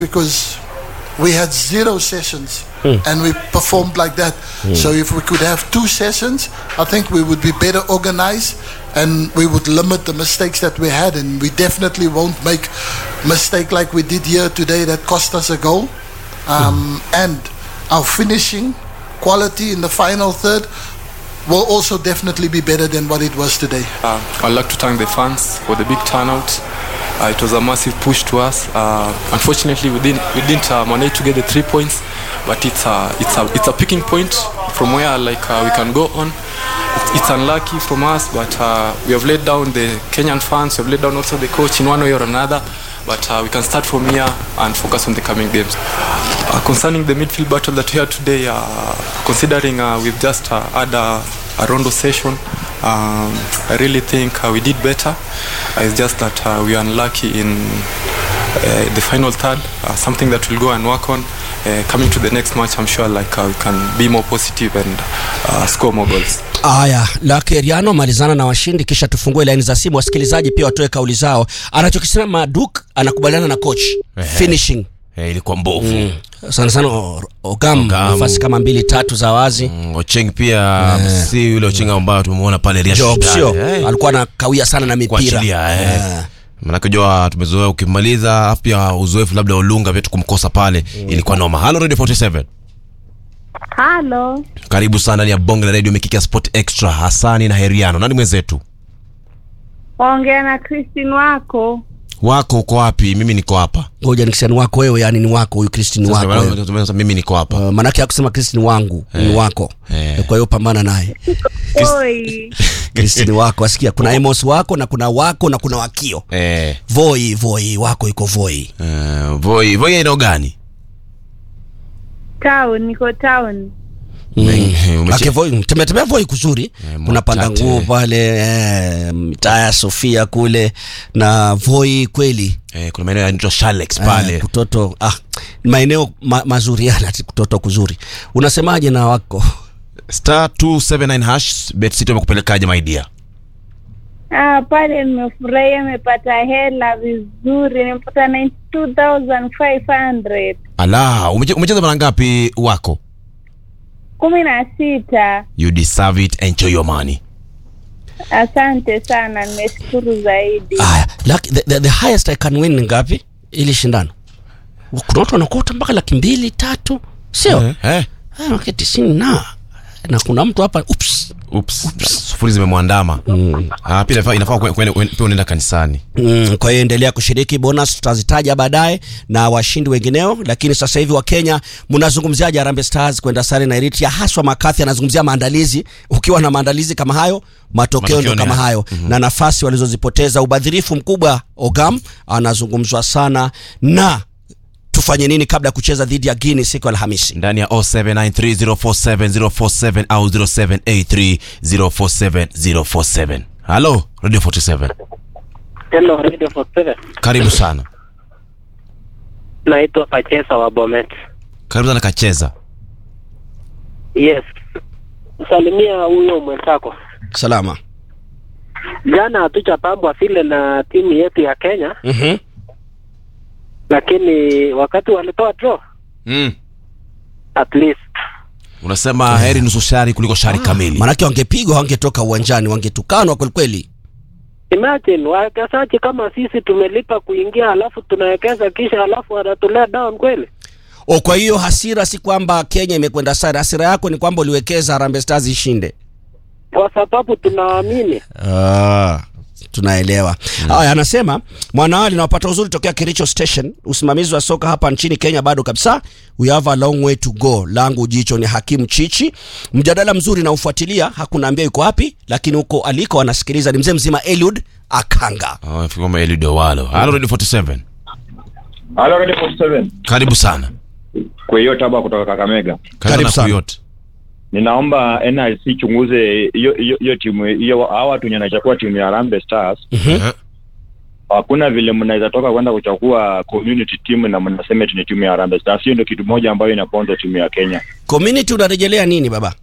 because we had zero sessions and we performed like that. So if we could have two sessions, I think we would be better organized and we would limit the mistakes that we had and we definitely won't make mistake like we did here today that cost us a goal. Um, And our finishing quality in the final third will also definitely be better than what it was today. Uh, I'd like to thank the fans for the big turnout. Uh, it was a massive push to us. Uh, unfortunately, we didn't we didn't uh, manage to get the three points, but it's a it's a it's a picking point from where like uh, we can go on. It's, it's unlucky from us, but uh, we have let down the Kenyan fans. We have let down also the coach in one way or another. But uh, we can start from here and focus on the coming games. Uh, concerning the midfield battle that we had today, uh, considering uh, we've just uh, had a, a rondo session, um, I really think uh, we did better. Uh, it's just that uh, we are unlucky in uh, the final third, uh, something that we'll go and work on. Uh, coming to the next match, I'm sure like uh, we can be more positive and uh, score more goals. Haya, Lakeriano malizana na washindi, kisha tufungue laini za simu, wasikilizaji pia watoe kauli zao. Anachokisema Duk anakubaliana na coach finishing Eh, ilikuwa mbovu mm. sana sana o- Ogam Ogam. nafasi kama mbili tatu za wazi Mm, Ocheng pia si yule Ocheng ambayo tumemuona pale Real Job Sociedad, sio eh. alikuwa anakawia sana na mipira kuachilia eh. Eh. manake jua tumezoea ukimaliza afu pia uzoefu labda ulunga vyetu kumkosa pale ilikuwa noma halo radio 47 Halo, karibu sana ndani ya bonge la radio mikiki ya sport extra hasani na heriano nani mwenzetu ongea na Christine wako. wako uko wapi mimi niko hapa ngoja nikisema ni wako wewe yani ni wako huyu Christine Sasa, wako wewe. sasa mimi niko hapa Uh, manake hakusema Christine wangu ni wako Eh. kwa hiyo pambana naye Oi, Christine wako asikia kuna Emos wako na kuna wako na kuna wakio eh, Voi Voi wako iko Voi eh, voi voi eneo gani town, niko town. Umeche- Ake Voi tembea Voi kuzuri Eh, kuna panda Mwatate. nguo pale eh, mitaa ya Sofia kule na Voi kweli eh, kuna maeneo yanaitwa Shalex pale eh, kutoto ah, maeneo ma, mazuri yana ati kutoto kuzuri unasemaje na wako star 279 hash bet city wamekupelekaje my dear Ah, pale nimefurahia, nimepata hela vizuri, nimepata 92,500 ala umeche- umecheza mara ngapi wako kumi na sita. you deserve it enjoy your money Asante sana, nimeshukuru zaidi. Aya, laki, the, the, the highest I can win ni ngapi ili shindano? Kuna watu wanakuta mpaka laki mbili tatu, sio eh, eh. eh, okay, tisini na na kuna mtu hapa ups. Oops. sufuri zimemwandama ah, pia inafaa- inafaa kwe- kwe- pia unaenda kanisani Mm, kwa hiyo endelea kushiriki, bonus tutazitaja baadaye na washindi wengineo, lakini sasa hivi wa Kenya mnazungumziaje Harambee Stars kwenda sare na Eritrea, haswa Makathi anazungumzia maandalizi. Ukiwa na maandalizi kama hayo, matokeo Matokeo ndio ni kama haya. hayo na nafasi walizozipoteza, ubadhirifu mkubwa Ogam anazungumzwa sana, na tufanye nini kabla ya kucheza dhidi ya Guinea siku ya Alhamisi? ndani ya 0793047047 au 0783047047 halo radio 47 Hello, Radio 47. karibu sana Naitwa Pachesa wa Bomet. karibu sana kacheza Yes. Salimia huyo mwenzako. Salama. Jana hatuchapambwa vile na timu yetu ya Kenya, Mhm. lakini wakati walitoa draw mm. at least unasema heri nusu shari kuliko shari kamili Maanake wangepigwa, wangetoka uwanjani, wangetukanwa kweli kweli. imagine wawekezaji kama sisi tumelipa kuingia, alafu tunawekeza kisha, alafu wanatulea down kweli. O, kwa hiyo hasira si kwamba Kenya imekwenda sare, hasira yako ni kwamba uliwekeza Harambee Stars ishinde. Kwa sababu tunaamini Ah, tunaelewa haya. Anasema Mwanawali nawapata uzuri tokea Kericho Station. Usimamizi wa soka hapa nchini Kenya bado kabisa, we have a long way to go. Langu jicho ni Hakimu Chichi. Mjadala mzuri na ufuatilia, hakunaambia yuko wapi, lakini huko aliko anasikiliza ni mzee mzima Eliud Akanga. Oh, kama Eliud Owalo halo radio 47 Halo Radio 47. karibu sana Kwa hiyo taba kutoka Kakamega. Karibu na sana. Kuyot. Ninaomba NIC chunguze hiyo hiyo hiyo timu hiyo hao watu wenye wanachukua timu ya Harambee Stars. Eh, Hakuna vile mnaweza toka kwenda kuchukua community team na mnasema eti ni timu ya Harambee Stars. Hiyo ndio kitu moja ambayo inaponza timu ya Kenya. Community unarejelea nini baba?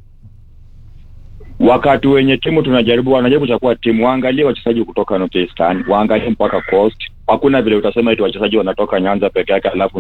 Wakati wenye timu tunajaribu wanajaribu kuchukua timu, waangalie wachezaji kutoka North Eastern, waangalie mpaka Coast, hakuna vile utasema eti wachezaji wanatoka Nyanza peke yake alafu